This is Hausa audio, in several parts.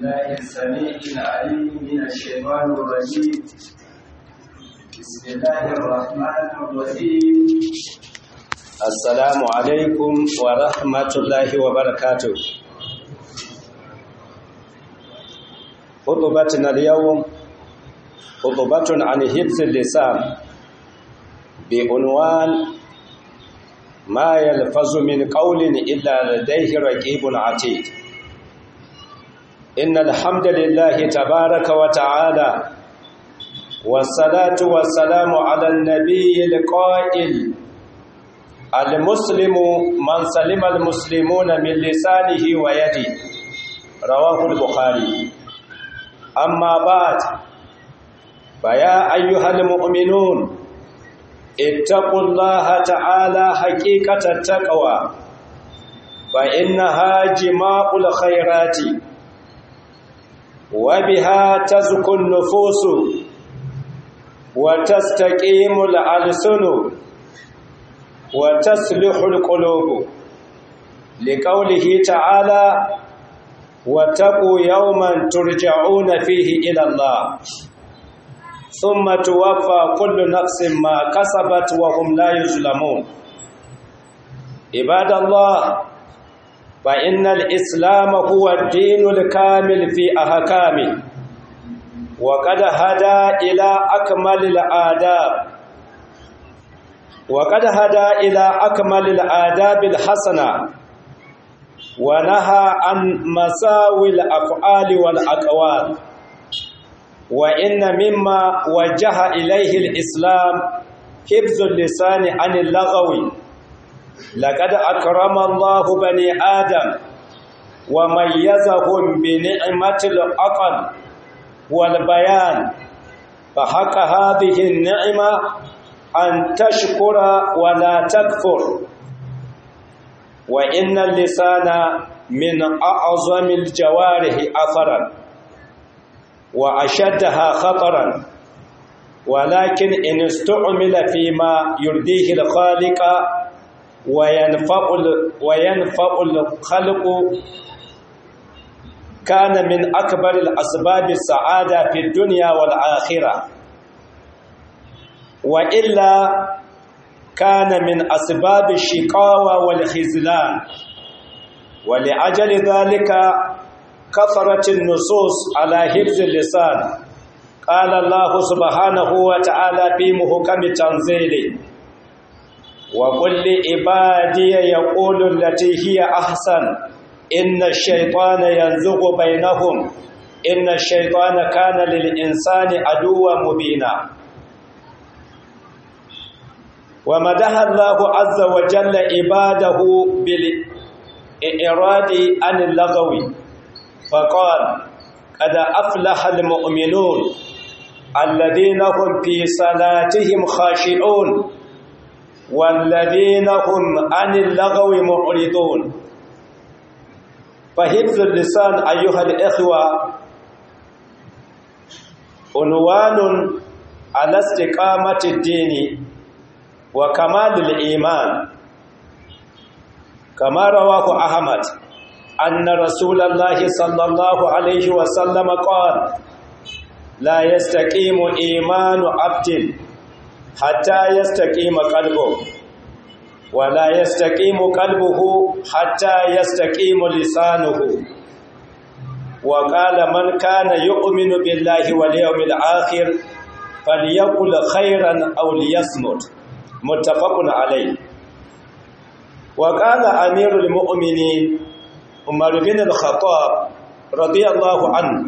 الله السميع العليم من الشيطان الرجيم بسم الله الرحمن الرحيم السلام عليكم ورحمة الله وبركاته خطبتنا اليوم خطبة عن حفظ اللسان بعنوان ما يلفظ من قول إلا لديه رقيب عتيد إن الحمد لله تبارك وتعالى والصلاة والسلام على النبي القائل المسلم من سلم المسلمون من لسانه ويده رواه البخاري أما بعد فيا أيها المؤمنون اتقوا الله تعالى حقيقة التقوى فإنها جماع الخيرات وبها تزكو النفوس وتستقيم الألسن وتصلح القلوب لقوله تعالى واتقوا يوما ترجعون فيه إلى الله ثم توفى كل نفس ما كسبت وهم لا يظلمون عباد الله فإن الإسلام هو الدين الكامل في أحكامه وقد هدى إلى أكمل الآداب وقد هدى إلى أكمل الآداب الحسنة ونهى عن مساوي الأفعال والأقوال وإن مما وجه إليه الإسلام حفظ اللسان عن اللغو لقد أكرم الله بني آدم وميزهم بنعمة العقل والبيان فحق هذه النعمة أن تشكر ولا تكفر وإن اللسان من أعظم الجوارح أثرا وأشدها خطرا ولكن إن استعمل فيما يرضيه الخالق وينفع وينفع الخلق كان من أكبر الأسباب السعادة في الدنيا والآخرة وإلا كان من أسباب الشقاوة والخذلان ولأجل ذلك كثرت النصوص على حفظ اللسان قال الله سبحانه وتعالى في محكم تنزيله وقل لعبادي يقول التي هي أحسن إن الشيطان ينزغ بينهم إن الشيطان كان للإنسان عدوا مبينا ومدح الله عز وجل عباده بالإراد عن اللغو فقال قد أفلح المؤمنون الذين هم في صلاتهم خاشعون والذين هم عن اللغو معرضون فحفظ اللسان أيها الإخوة عنوان على استقامة الدين وكمال الإيمان كما رواه أحمد أن رسول الله صلى الله عليه وسلم قال لا يستقيم إيمان عبد حتى يستقيم قلبه ولا يستقيم قلبه حتى يستقيم لسانه وقال من كان يؤمن بالله واليوم الآخر فليقل خيرا أو ليصمت متفق عليه وقال أمير المؤمنين عمر بن الخطاب رضي الله عنه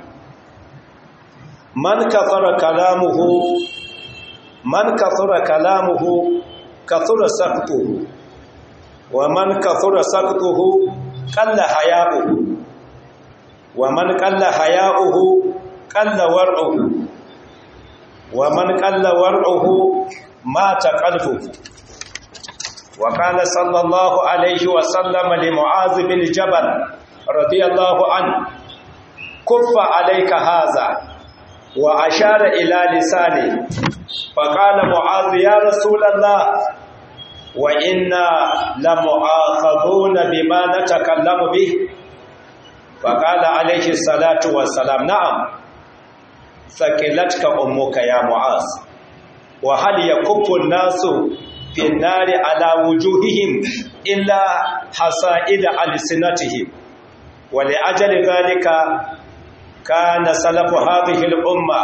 من كثر كلامه من كثر كلامه كثر سقطه ومن كثر سقطه قل حياؤه ومن قل حياؤه قل ورعه ومن قل ورعه مات قلبه وقال صلى الله عليه وسلم لمعاذ بن جبل رضي الله عنه كف عليك هذا وأشار إلى لسانه فقال معاذ يا رسول الله وإنا لمؤاخذون بما نتكلم به faƙala alaihi salatu wassalam na'am sakilatka ummuka ya mu'az wa hal yakuffu nasu fi nari ala wujuhihim illa hasa'ida alsinatihim wa li ajali dhalika kana salafu hadhihi al-umma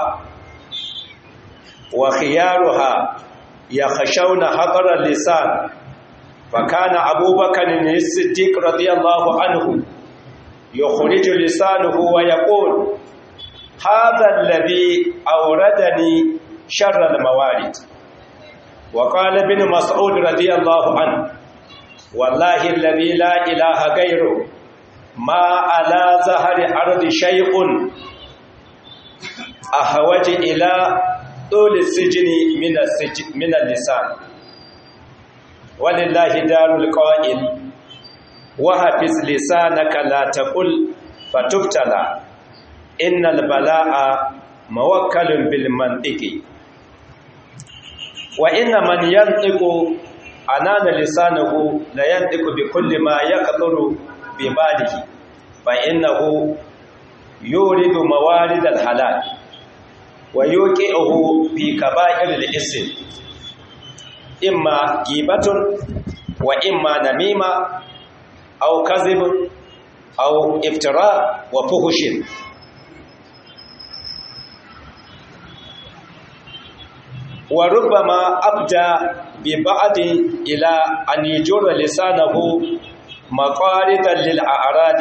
wa khiyaruha yakhshawna hadar al-lisan فكان أبو بكر الصديق رضي الله عنه يخرج لسانه ويقول هذا الذي أوردني شر الموارد وقال ابن مسعود رضي الله عنه والله الذي لا إله غيره ما على ظهر أرض شيء أحوج إلى طول السجن من, السجن من اللسان ولله دار القائل وحفظ لسانك لا تقل فتبتلى إن البلاء موكل بالمنطق وإن من ينطق أنان لسانه لا ينطق بكل ما يقدر بباله فإنه يورد موارد الحلال ويوقعه في كبائر الإثم إما غيبة وإما نميمة أو كذب أو افتراء وفهش وربما أبدى ببعض إلى أن يجر لسانه مقارضا للأعراض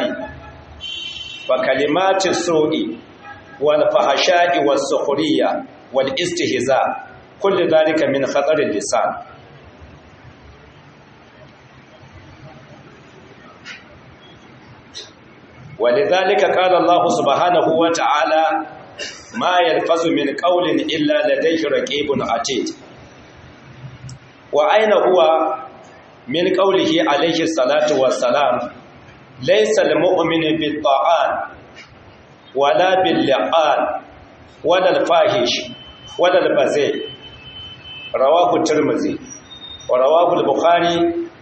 فكلمات السوء والفحشاء والسخرية والاستهزاء كل ذلك من خطر اللسان ولذلك قال الله سبحانه وتعالى ما يلفظ من قول إلا لديه رقيب عتيد وأين هو من قوله عليه الصلاة والسلام ليس المؤمن بالطعان ولا باللقان ولا الفاحش ولا البذيء رواه الترمذي ورواه البخاري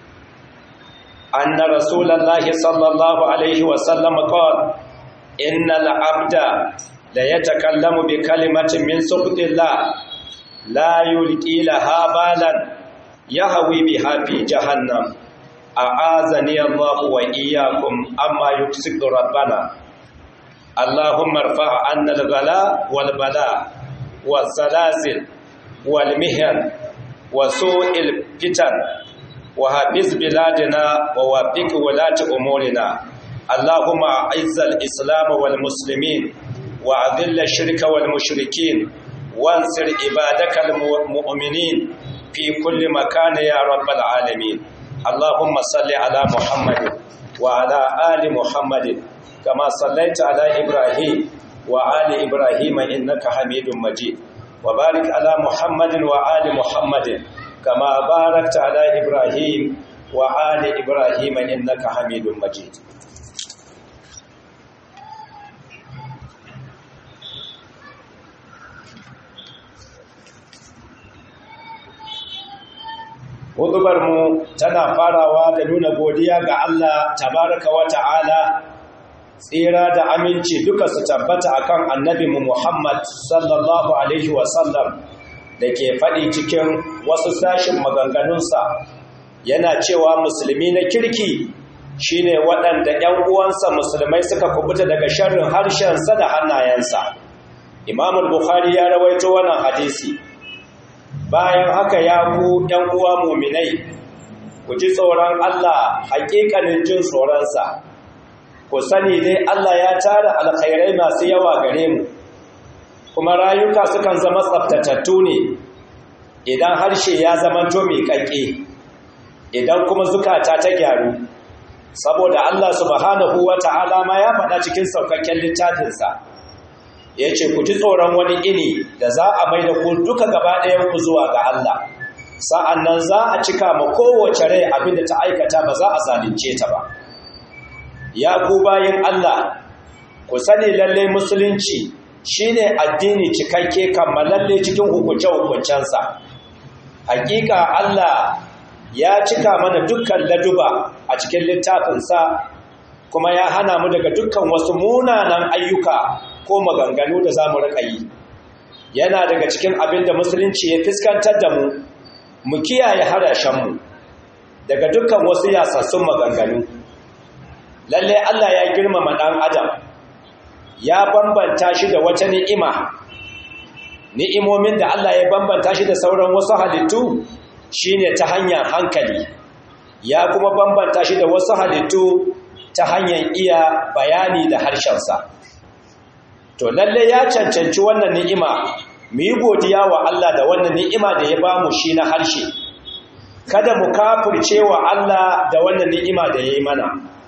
أن رسول الله صلى الله عليه وسلم قال إن العبد ليتكلم بكلمة من سخط الله لا يلقي لها بالا يهوي بها في جهنم أعاذني الله وإياكم أما يكسب ربنا اللهم ارفع عنا الغلاء والبلاء والزلازل والمهن وسوء الفتن وحفظ بلادنا ووفق ولاة أمورنا اللهم أعز الإسلام والمسلمين وأذل الشرك والمشركين وانصر عبادك المؤمنين في كل مكان يا رب العالمين اللهم صل على محمد وعلى آل محمد كما صليت على إبراهيم وآل إبراهيم إنك حميد مجيد وبارك على محمد وآل محمد كما باركت على إبراهيم وآل إبراهيم إنك حميد مجيد mu tana farawa da nuna godiya ga Allah tabaraka wa ta'ala tsira da aminci duka su tabbata akan annabi mu Muhammad sallallahu alaihi wa sallam da ke faɗi cikin wasu sashin maganganunsa yana cewa musulmi na kirki shine waɗanda ‘yan uwansa musulmai suka kubuta daga sharrin harshensa da hannayensa Imam Bukhari ya rawaito wannan hadisi bayan haka ya ku ‘yan uwa muminai ku ji tsoron Allah haƙiƙanin jin tsoronsa ku sani dai Allah ya tara alkhairai masu yawa gare mu kuma rayuka sukan zama tsaftatattu ne idan harshe ya zamanto mai ƙaƙƙe idan kuma zukata ta gyaru saboda Allah subhanahu wa ta'ala ma ya faɗa cikin saukakken littafinsa ya ce ku ji tsoron wani ini da za a mai da ku duka gaba ku zuwa ga Allah sa'an nan za a cika ma kowace rai abin da ta aikata ba za a zalunce ta ba ya ku bayin Allah ku sani lalle musulunci shine addini cikakke kammalalle cikin hukunce-hukuncensa hakika Allah ya cika mana dukkan laduba a cikin littafinsa kuma ya hana mu daga dukkan wasu munanan ayyuka ko maganganu da za mu riƙa yi yana daga cikin abin da musulunci ya fuskantar da mu mu kiyaye harashenmu daga dukkan wasu yasassun maganganu lalle Allah ya girmama ɗan adam ya bambanta shi da wata ni'ima ni'imomin da Allah ya bambanta shi da sauran wasu halittu shine ta hanyar hankali ya kuma bambanta shi da wasu halittu ta hanyar iya bayani da harshensa to lalle ya cancanci wannan ni'ima mu yi godiya wa Allah da wannan ni'ima da ya bamu shi na harshe kada mu kafirce wa Allah da wannan ni'ima da ya yi mana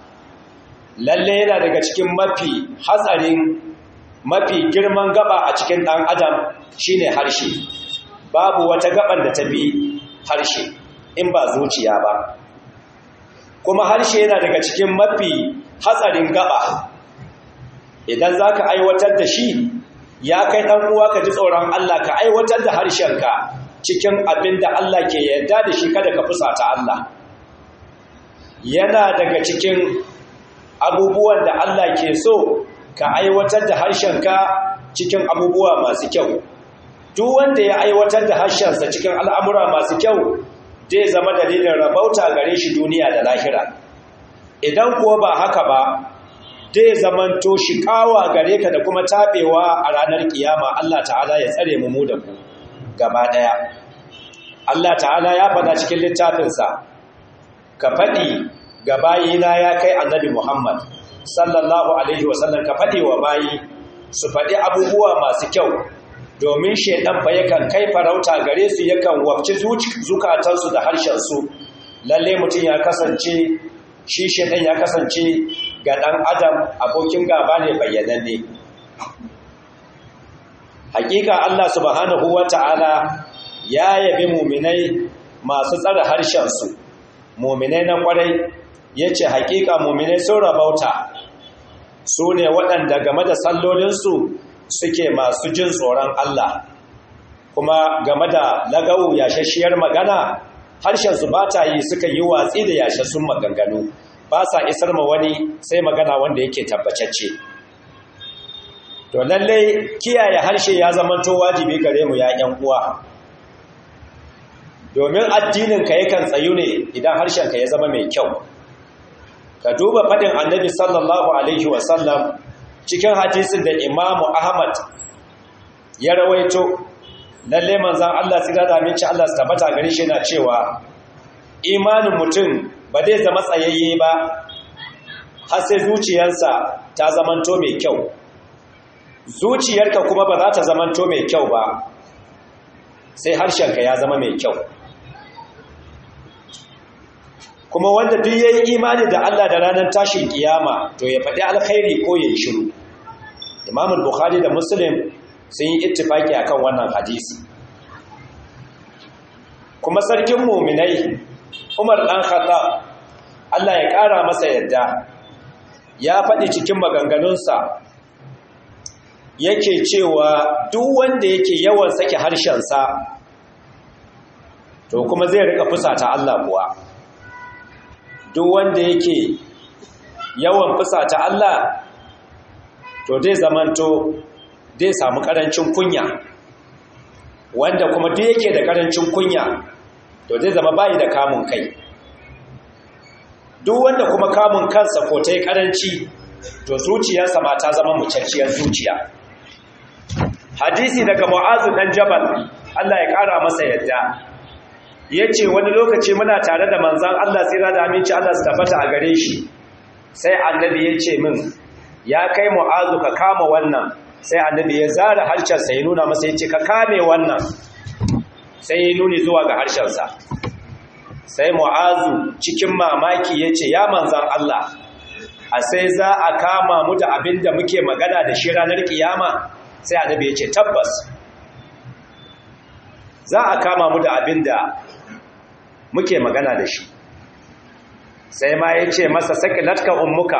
lalle yana daga cikin mafi hatsarin mafi girman gaba a cikin ɗan adam shine harshe babu wata gaban da ta bi harshe in ba zuciya ba kuma harshe yana daga cikin mafi hatsarin gaba idan za ka aiwatar da shi ya kai ɗan uwa ka ji tsoron Allah ka aiwatar da harshenka cikin abin da Allah ke yarda da shi kada ka fusata Allah yana daga cikin abubuwan da Allah ke so ka aiwatar da harshenka cikin abubuwa masu kyau duk wanda ya aiwatar da harshensa cikin al'amura masu kyau zai zama dalilin rabauta gare shi duniya da lahira idan kuwa ba haka ba zai zamanto shi kawa gare ka da kuma taɓewa a ranar kiyama Allah ta'ala ya tsare mu mu da ku gaba ɗaya Allah ta'ala ya faɗa cikin littafinsa ka faɗi ga bayina ya kai annabi Muhammad sallallahu alaihi wasallam ka faɗi wa bayi su faɗi abubuwa masu kyau domin shaidan fa yakan kai farauta gare su yakan wafci zukatansu da harshensu lalle mutum ya kasance shi shaidan ya kasance ga ɗan adam abokin gaba ne bayyananne hakika Allah subhanahu wata'ala ya yabi muminai masu tsare harshensu muminai na kwarai ya ce hakika muminai sun rabauta su ne waɗanda game da sallolinsu suke masu jin tsoron Allah kuma game da lagawu yashashiyar magana harshensu ba ta yi suka yi watsi da yashassun maganganu ba sa isar ma wani sai magana wanda yake tabbacacce to lallai kiyaye harshe ya zamanto wajibi gare mu ya ƴan uwa domin addininka yakan tsayu ne idan harshenka ya zama mai kyau ka duba faɗin annabi sallallahu alaihi wasallam cikin hadisin da imamu ahmad ya rawaito lalle manzan allah tsira da aminci allah su tabbata gari shi na cewa imanin mutum ba zai zama tsayayye ba har sai zuciyarsa ta zamanto mai kyau zuciyarka kuma ba za ta zamanto mai kyau ba sai harshenka ya zama mai kyau kuma wanda duk yayi imani da Allah da ranar tashin kiyama to ya faɗi alkhairi ko ya yi shiru Imam Bukhari da Muslim sun yi ittifaki akan wannan hadisi kuma sarkin mu'minai Umar dan Khattab Allah ya ƙara masa yadda ya faɗi cikin maganganunsa yake cewa duk wanda yake yawan sake harshensa to kuma zai rika fusata Allah kuwa duk wanda yake yawan fusata Allah to dai zamanto dai samu karancin kunya wanda kuma duk yake da karancin kunya to zai zama bayi da kamun kai duk wanda kuma kamun kansa ko ta yi karanci to zuciyarsa ma ta zama mucacciyar zuciya hadisi daga mu'azu dan jabal Allah ya kara masa yadda ya ce wani lokaci muna tare da manzan Allah tsira da aminci Allah su tabbata a gare shi sai annabi ya ce min ya kai mu'azu ka kama wannan sai annabi ya zara harshensa ya nuna masa ya ce ka kame wannan sai ya nuni zuwa ga harshensa sai mu'azu cikin mamaki ya ce ya manzan Allah a sai za a kama mu da abin da muke magana da shi ranar kiyama sai annabi ya ce tabbas za a kama mu da abin da muke magana da shi sai ma ya ce masa sakilatka ummuka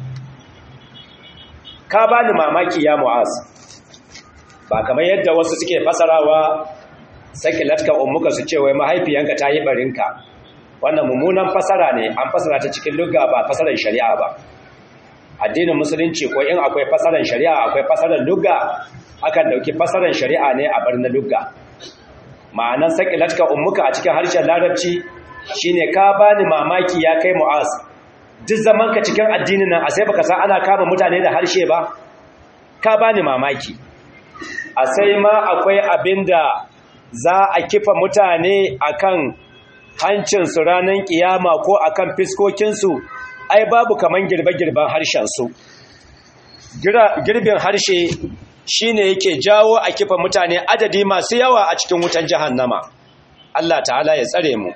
ka ba ni mamaki ya mu'az ba kamar yadda wasu suke fasarawa sakilatka ummuka su ce wai mahaifiyanka ta yi barinka wannan mummunan fasara ne an fasara ta cikin lugga ba fasarar shari'a ba addinin musulunci ko in akwai fasaran shari'a akwai fasaran lugga akan dauki fasaran shari'a ne a bar na lugga ma'anan sakilatka ummuka a cikin harshen larabci shine ka bani mamaki ya kai mu'az duk zaman ka cikin addinin nan a sai baka san ana kama mutane da harshe ba ka bani mamaki a sai ma akwai abinda za a kifa mutane akan hancinsu ranar kiyama ko akan fiskokinsu ai babu kaman girbe-girben harshensu girbin harshe shine yake jawo a kifa mutane adadi masu yawa a cikin wutan jahannama Allah ta'ala ya tsare mu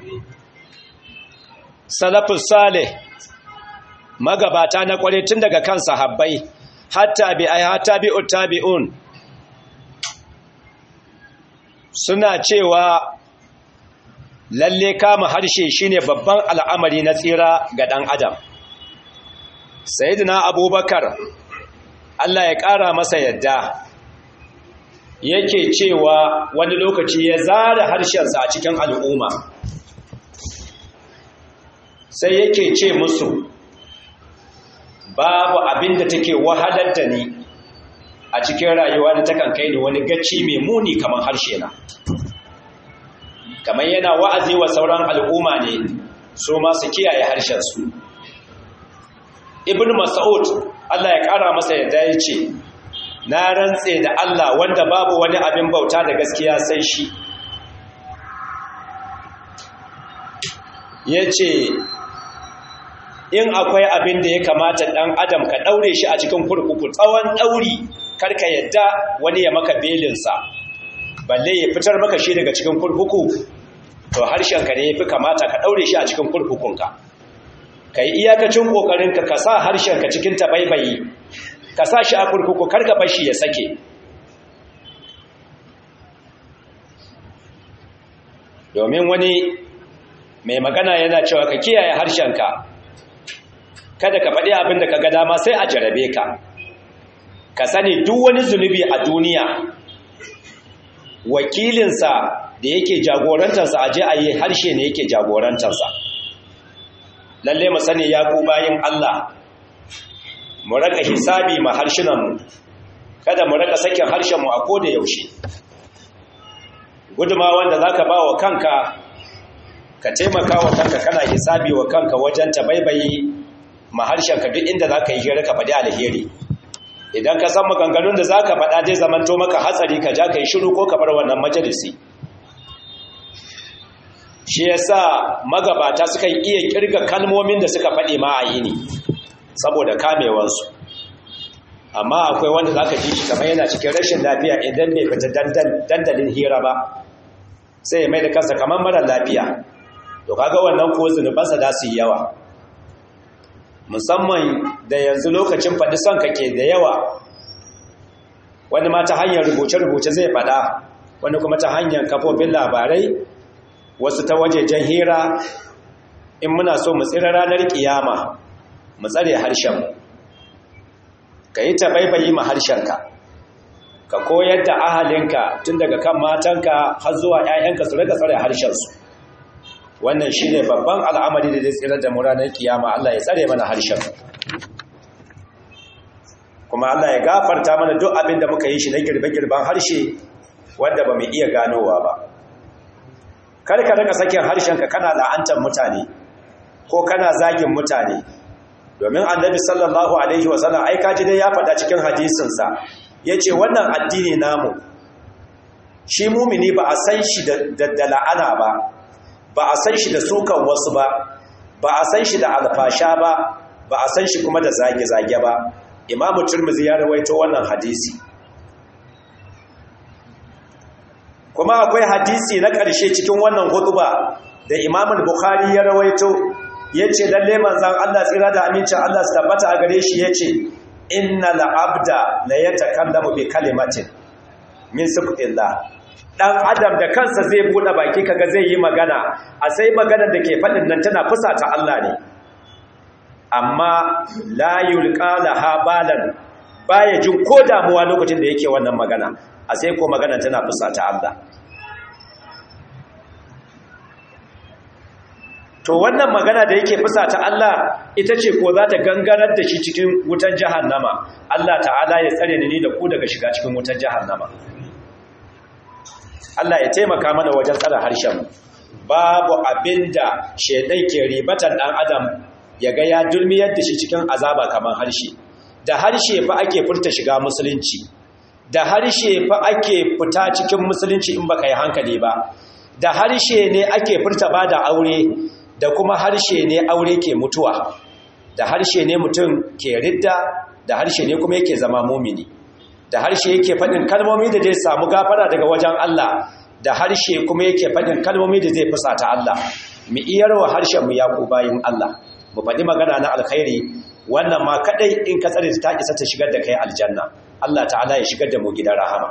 salafus salih magabata na kware tun daga kan sahabbai hatta bi ay hatta bi uttabi'un suna cewa lalle kama harshe shine babban al'amari na tsira ga dan adam sayyidina abubakar Allah ya ƙara masa yadda yake cewa wani lokaci ya zara harshensa a cikin al'umma sai yake ce musu babu abin da take wahalar da ni a cikin rayuwa da takan kai ni wani gacci mai muni kamar harshe na kamar yana wa'azi wa sauran al'umma ne so masu kiyaye harshensu ibn mas'ud Allah ya ƙara masa yadda ya ce na rantse da Allah wanda babu wani abin bauta da gaskiya sai shi ya ce in akwai abin da ya kamata ɗan adam ka ɗaure shi a cikin kurkuku tsawon ɗauri karka yadda wani ya maka belinsa balle ya fitar maka shi daga cikin kurkuku to harshenka ne ya fi kamata ka ɗaure shi a cikin kurkukunka ka yi iyakacin ƙoƙarinka ka sa harshenka cikin tabaibayi ka sa shi a kurkuku karka bashi ya sake domin wani mai magana yana cewa ka kiyaye harshenka kada ka faɗi abin da ka ga dama sai a jarabe ka ka sani duk wani zunubi a duniya wakilinsa da yake jagorantarsa a je a yi harshe ne yake jagorantarsa lalle mu sani ya ku bayin Allah mu raka hisabi ma harshenmu kada mu raka sakin harshenmu a koda yaushe guduma wanda zaka ba wa kanka ka taimaka wa kanka kana hisabi wa kanka wajen tabaibayi ma harshenka duk inda zaka yi hira ka faɗi alheri idan ka san maganganun da zaka faɗa zai zamanto maka hatsari ka ja ka yi shiru ko ka bar wannan majalisi shi yasa magabata suka iya kirga kalmomin da suka faɗi ma a yini saboda kamewansu amma akwai wanda za ka ji shi kamar yana cikin rashin lafiya idan bai fita dandalin hira ba sai ya mai da kansa kamar mara lafiya to kaga wannan ko zunubansa da su yi yawa musamman da yanzu lokacin faɗi son kake da yawa wani ma ta hanyar rubuce-rubuce zai faɗa wani kuma ta hanyar kafofin labarai wasu ta wajejen hira in muna so mu tsira ranar kiyama mu tsare harshen ka yi ta baibayi ma harshenka ka koyar da ahalinka tun daga kan matanka har zuwa 'ya'yanka su rika tsare harshensu wannan shi ne babban al'amari da zai tsirar da mu ranar kiyama Allah ya tsare mana harshen kuma Allah ya gafarta mana duk abin da muka yi shi na girbe-girben harshe wanda ba mu iya ganowa ba kar ka rika sakin harshenka kana la'antar mutane ko kana zagin mutane domin annabi sallallahu alaihi wasallam ai kaji dai ya faɗa cikin hadisinsa yace wannan addini namu shi mumini ba a san shi da la'ana ba ba a san shi da sukan wasu ba ba a san shi da alfasha ba ba a san shi kuma da zage-zage ba imamu turmuzi ya rawaito wannan hadisi kuma akwai hadisi na ƙarshe cikin wannan hutuba da imamun bukhari ya rawaito ya ce lalle manzan Allah tsira da amincin Allah su tabbata a gare shi ya ce inna la'abda la ya takallamu bi kalimatin min sukutillah dan adam da kansa zai bude baki kaga zai yi magana a sai maganar da ke faɗin nan tana fusata Allah ne amma la yulqa laha balan baya jin ko damuwa lokacin da yake wannan magana a sai ko magana tana fusata Allah to wannan magana da yake fusa ta Allah ita ce ko za ta gangarar da shi cikin wutar jahannama Allah ta'ala ya tsare ni da ku daga shiga cikin wutar jahannama Allah ya taimaka mana wajen tsara harshen babu abinda shedai ke ribatan dan adam ya ga ya dulmiyar da shi cikin azaba kamar harshe da harshe fa ake furta shiga musulunci da harshe fa ake fita cikin musulunci in baka yi hankali ba da harshe ne ake furta ba da aure da kuma harshe ne aure ke mutuwa da harshe ne mutum ke ridda da harshe ne kuma yake zama mumini da harshe yake faɗin kalmomi da zai samu gafara daga wajen Allah da harshe kuma yake faɗin kalmomi da zai fusata Allah mu iyarwa harshen mu ya ku bayin Allah mu faɗi magana na alkhairi wannan ma kadai in ka tsare ta isa ta shigar da kai aljanna Allah ta'ala ya shigar da mu gidan rahama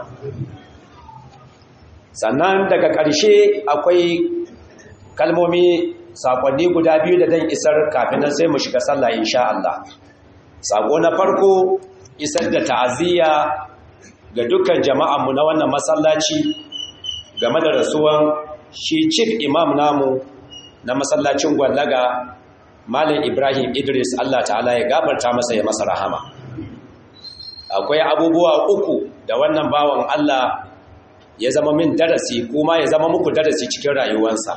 sannan daga ƙarshe akwai kalmomi sakonni guda biyu da dan isar kafin nan sai mu shiga sallah insha Allah sako na farko isar da ta'aziyya ga dukkan jama'anmu na wannan masallaci game da rasuwan shi chief imam namu na masallacin gwallaga Malam Ibrahim Idris Allah ta'ala ya gafarta masa ya masa rahama akwai abubuwa uku da wannan bawan Allah ya zama min darasi kuma ya zama muku darasi cikin rayuwarsa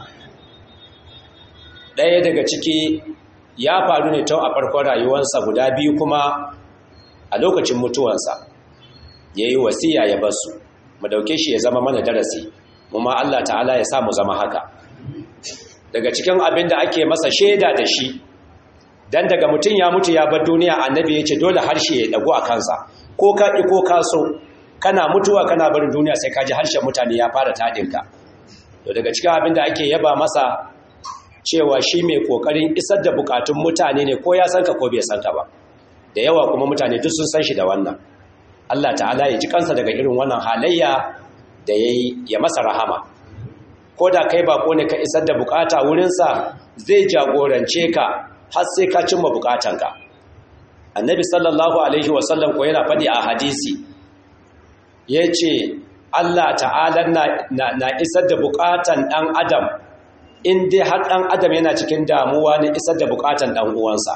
ɗaya daga ciki ya faru ne tun a farkon rayuwarsa guda biyu kuma a lokacin mutuwarsa ya yi wasiya ya basu mu dauke shi ya zama mana darasi mu ma Allah ta'ala ya sa mu zama haka daga cikin abin da ake masa shaida da shi dan daga mutum ya mutu ya bar duniya annabi ya ce dole harshe ya dago a kansa ko ka ɗi ko ka so kana mutuwa kana barin duniya sai ka ji harshen mutane ya fara taɗinka to daga cikin abin da ake yaba masa cewa shi mai kokarin isar da bukatun mutane ne ko ya san ka ko bai san ka ba da yawa kuma mutane duk sun san shi da wannan Allah ta'ala ya ji kansa daga irin wannan halayya da yayi ya masa rahama ko da kai bako ne ka isar da bukata wurinsa zai jagorance ka har sai ka cimma bukatanka annabi sallallahu alaihi wasallam ko yana faɗi a hadisi yace Allah ta'ala na, na, isar da bukatan ɗan adam in dai har ɗan adam yana cikin damuwa ne isar da bukatan ɗan uwansa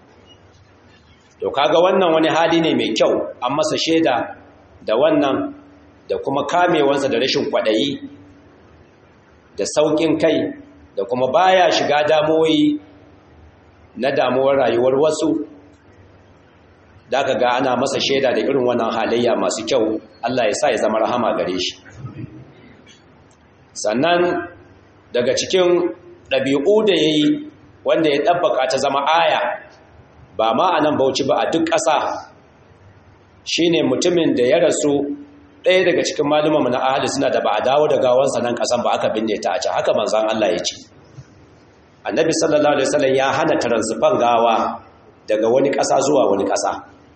to kaga wannan wani hali ne mai kyau an masa shaida da wannan da kuma kamewansa da rashin kwaɗayi da sauƙin kai da kuma baya shiga damuwoyi na damuwar rayuwar wasu da ka ga ana masa shaida da irin wannan halayya masu kyau Allah ya sa ya zama rahama gare shi sannan daga cikin ɗabi'u da ya yi wanda ya ɗabbaka ta zama aya ba ma a nan bauchi ba a duk ƙasa shi ne mutumin da ya rasu ɗaya daga cikin malumanmu na ahali suna da ba a dawo da gawansa nan ƙasan ba aka binne ta a can haka manzan Allah ya ce annabi sallallahu alaihi wasallam ya hana taransufan gawa daga wani ƙasa zuwa wani ƙasa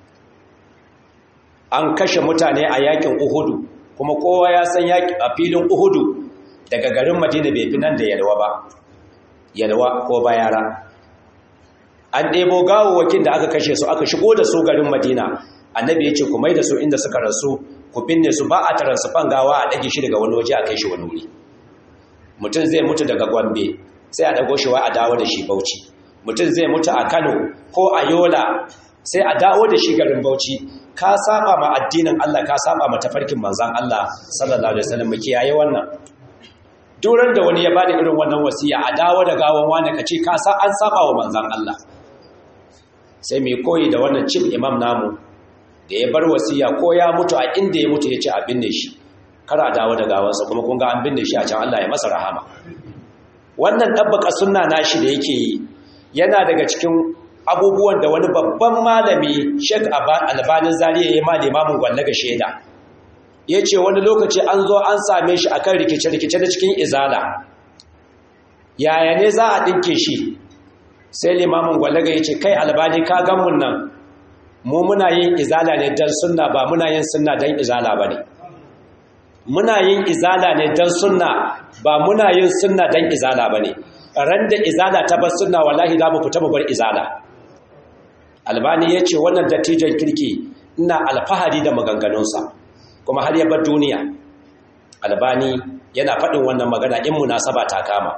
an kashe mutane a yakin uhudu kuma kowa ya san yaki a filin uhudu daga garin madina bai fi nan da yalwa ba yalwa ko bayara an ɗebo gawawwakin da aka kashe su aka shigo da su garin madina annabi ya ce ku mai da su inda suka rasu ku binne su ba a taransufan gawa a ɗage shi daga wani waje a kai shi wani wuri mutum zai mutu daga gombe sai a ɗago shi wa a dawo da shi bauchi mutum zai mutu a kano ko a yola sai a dawo da shi garin bauchi ka saba ma addinin Allah ka saba ma tafarkin manzan Allah sallallahu alaihi wasallam mu kiyaye wannan duran da wani ya bada irin wannan wasiya a dawo da gawan wani ka ce ka sa an saba wa manzan Allah sai mai koyi da wannan cin imam namu da ya bar wasiya ko ya mutu a inda ya mutu ya ce a binne shi kar a dawo da gawansa kuma kun ga an binne shi a can Allah ya masa rahama wannan dabbaka sunna nashi da yake yi yana daga cikin abubuwan da wani babban malami Sheikh Albanin Zariya ya ma limamin gwallaga shaida yace wani lokaci an zo an same shi akan rikice-rikice da cikin izala yaya ne za a dinke shi sai limamin gwallaga yace kai albani ka gan mun nan mu muna yin izala ne dan sunna ba muna yin sunna dan izala bane muna yin izala ne dan sunna ba muna yin sunna dan izala bane ran da izala ta bar sunna wallahi za mu fita mu bar izala albani ya ce wannan dattijon kirki ina alfahari da maganganunsa kuma har ya bar duniya albani yana faɗin wannan magana in munasaba ta kama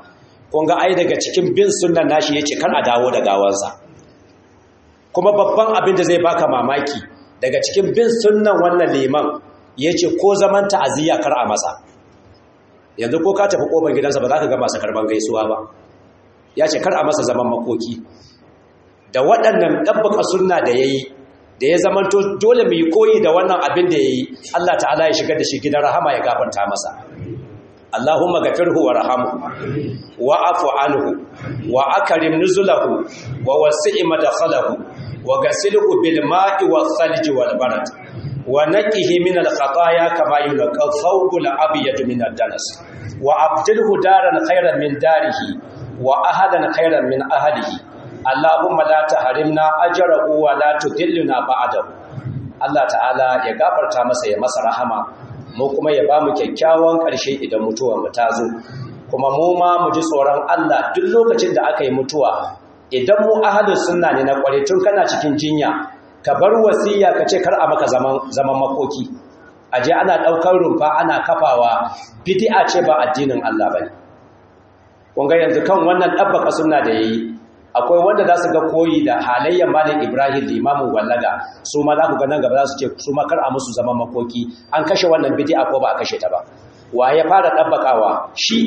kun ga ai daga cikin bin sunnan nashi yace kar a dawo da gawansa kuma babban abin da zai baka mamaki daga cikin bin sunnan wannan liman yace ko zaman ta'aziyya kar a masa yanzu ko ka tafi kofar gidansa ba za ka ga masu karban gaisuwa ba ya ce kar a masa zaman makoki da waɗannan ɗabbaka sunna da ya yi da ya zamanto dole mai koyi da wannan abin da ya yi Allah ta'ala ya shigar da shi gidan rahama ya gafanta masa Allahumma gafirhu wa rahamu wa afu anhu wa akrim nuzulahu wa wasi' madkhalahu wa ghasilhu bil ma'i was thalji wal barad wa naqihi min al khataaya kama yunqa thawbul abyad min ad danas wa abdilhu daran khayran min darihi wa ahadan khairan min ahlihi Allahumma la tahrimna ajrahu wa la tudillna ba'dahu Allah ta'ala ya gafarta masa ya masa rahama mu kuma ya bamu kyakkyawan ƙarshe idan mutuwar mu ta zo kuma mu ma mu ji tsoron Allah duk lokacin da aka yi mutuwa idan mu ahlus sunna ne na kware tun kana cikin jinya ka bar wasiya ka ce kar a maka zaman zaman makoki aje ana daukar rumfa ana kafawa bid'a ce ba addinin Allah bane kunga yanzu kan wannan ɗabbaka suna da ya yi akwai wanda za su ga koyi da halayyar malin ibrahim limamin wallaga su ma za ku ganin gaba za su ce su makar a musu zaman makoki an kashe wannan bidi'a ko ba a kashe ta ba wa ya fara ɗabbakawa shi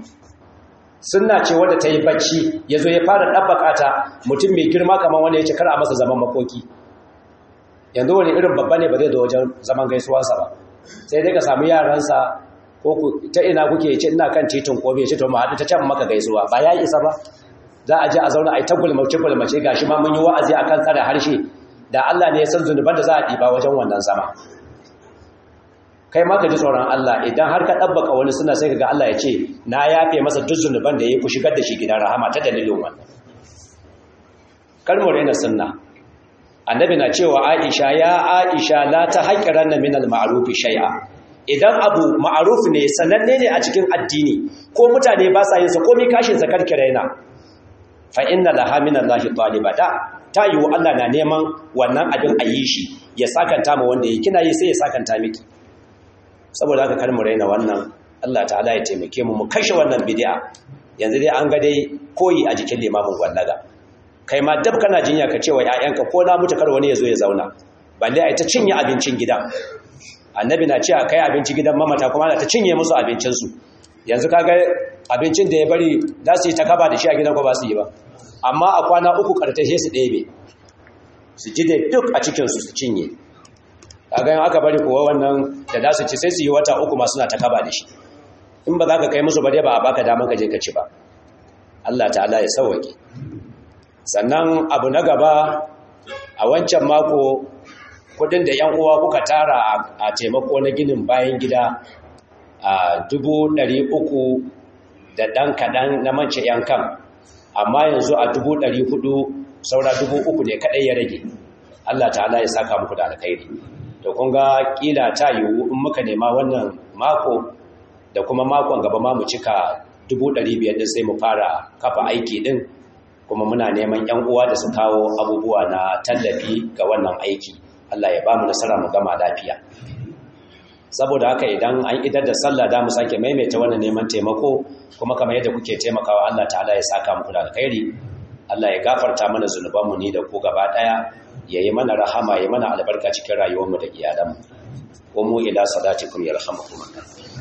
suna ce wanda ta yi bacci ya zo ya fara ɗabbaka ta mutum mai girma kamar wanda ya ce kar a masa zaman makoki yanzu wani irin babba ne ba zai da wajen zaman gaisuwarsa ba sai dai ka samu yaransa ko ta ina kuke ce ina kan titin ko bai ce to mu haɗu ta can maka gaisuwa ba ya isa ba za a je a zauna a yi ta gulmace gulmace gashi ma mun yi wa'azi akan tsare harshe da Allah ne ya san zunuban da za a ɗiba wajen wannan zama kai ma ka ji tsoron Allah idan har ka ɗabbaka wani suna sai ka ga Allah ya ce na yafe masa duk zunuban da ya ku shigar da shi gidan rahama ta dalilin wannan kalmar yana sunna annabi na cewa Aisha ya Aisha la ta haƙiranna min al-ma'ruf shay'a idan abu ma'aruf ne sananne ne a cikin addini ko mutane ba sa yin sa komai kashin sa karkiraina fa inna laha min Allahi taliba da ta yiwu Allah na neman wannan abin a yi shi ya sakanta ma wanda yi kina yi sai ya sakanta miki saboda haka kar mu raina wannan Allah ta'ala ya taimake mu mu kashe wannan bid'a yanzu dai an ga dai koyi a jikin limamin wallaga kai ma dab kana jinya ka cewa ƴaƴanka ko na mutu kar wani ya zo ya zauna balle ai ta cinye abincin gidan annabi na cewa kai abinci gidan mamata kuma na ta cinye musu abincinsu yanzu kaga abincin da ya bari za su yi ta kaba da shi a gidan ko ba su yi ba amma a kwana uku kartashe su ɗebe su ji da duk a cikinsu su cinye kaga yin aka bari kowa wannan da za su ci sai su yi wata uku ma suna ta kaba da shi in ba za ka kai musu ba dai ba a baka damar ka je ka ci ba Allah ta'ala ya sauwaƙe sannan abu na gaba a wancan mako kudin da yan uwa kuka tara a taimako na ginin bayan gida a dubu ɗari uku da ɗan kaɗan na mance yankan amma yanzu a dubu ɗari hudu saura dubu uku ne kaɗai ya rage Allah ta'ala ya saka muku da alkhairi to kun ga kila ta yiwu in muka nema wannan mako da kuma makon gaba ma mu cika dubu ɗari biyar ɗin sai mu fara kafa aiki ɗin kuma muna neman yan uwa da su kawo abubuwa na tallafi ga wannan aiki Allah ya ba mu nasara mu gama lafiya saboda haka idan an idar da sallah da mu sake maimaita wannan neman taimako kuma kamar yadda kuke taimakawa Allah ta'ala ya saka muku da alkhairi Allah ya gafarta mana zunubanmu ni da ku gaba daya ya yi mana rahama ya mana albarka cikin rayuwarmu da iyalanmu ko mu ila salatikum yarhamukum